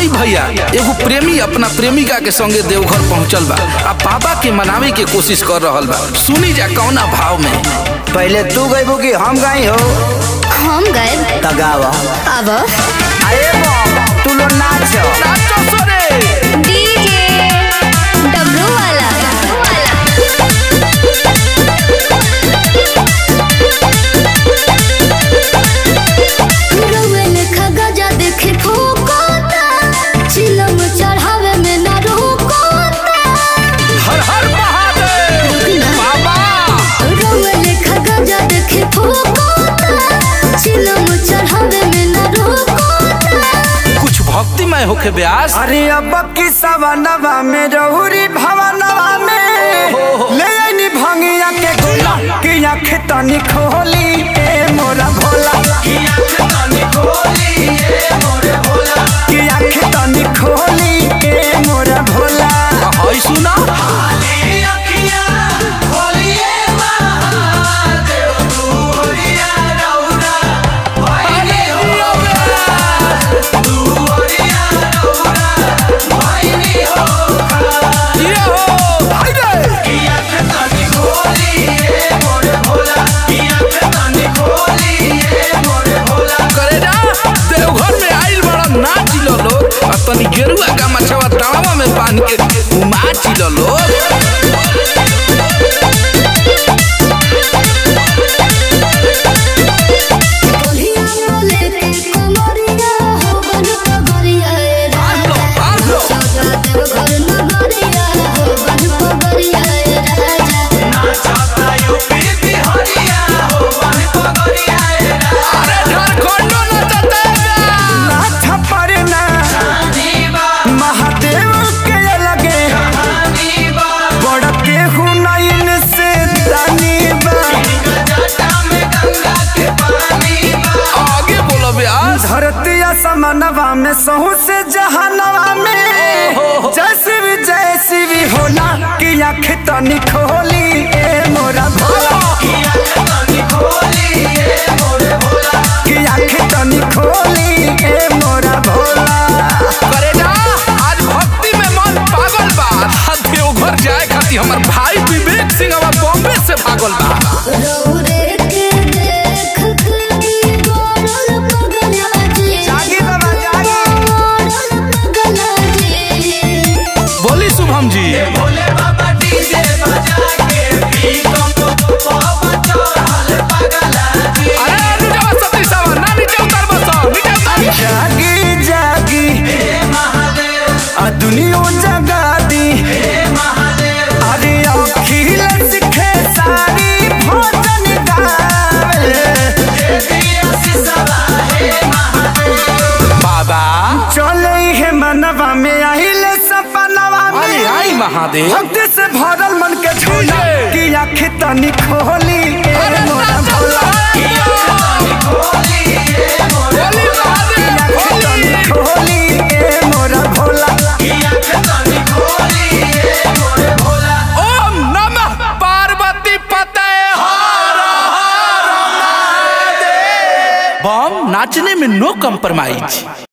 आई भैया एगो प्रेमी अपना प्रेमिका के संगे देवघर पहुंचल बा आ बाबा के मनावे के कोशिश कर रहल बा सुनी जा कौना भाव में पहले तू गईबू कि हम गई हो हम गए तगावा अब अरे बम तू लो नाच नाचो सोरे डीजे डब्लू वाला रउअल खगजा देखे फूकोता चिलम चढ़ावे में ना रोकोता हर हर महादेव बाबा रउअल खगजा देखे फूकोता चिलम चढ़ावे में ना रोकोता कुछ भक्तिमय होके ब्यास अरे अब की सवनवा में रहुरी भवनवा में ले आईनी भंगिया के गोला कि आँख तनी खोली ए मोरा भोला कि आँख तनी खोली ए मोरा भोला हई सुना ये हो हाय रे करे जा देवघर में आइल बड़ा नाच लो लोग आ तनी गेरुआ का मछवा तावा में बांध के नाच लो लोग कोलिया बोले के कमरिया हो बन पगरिया ए भाग लो भाग लो राजा देव घर नगरिया हो बन पगरिया ए राजा अरे झारखंडो नाचते नाथ परना महादेव के लगे बड़ के हुनैन से दानी बा आगे बोलो ब्यास धरती असमनवा में सहू से जहनवा में जैसी भी जैसी भी होला कि आँख तनी खोली ए मोरा भोला कि आँख तनी खोली ए मोरा भोला करे जा आज भक्ति में मन पागल बा आ देवघर जाए खातिर हमर भाई विवेक सिंह अब बॉम्बे से भागल बा रौरे के देख के गोरल पगला जी जागी बाबा जागी गोरल पगला जी बोली शुभम जी अरे नीचे सती सावा ना नीचे उतर बस नीचे उतर जागी जागी आ दुनिया जगा दी अरे अखिल सिखे सारी भोजन गावे बाबा चले है मनवा में आइल सपनवा अरे में आई महादेव भक्ति से भरल मन के झूला कि आँख तनी खोली ए अरे मोरा नाचो भोला बोली महादेव आँख तनी बोली खोली ए मोरा भोला ओम नमः पार्वती पते बम नाचने में नो कम्प्रोमाइज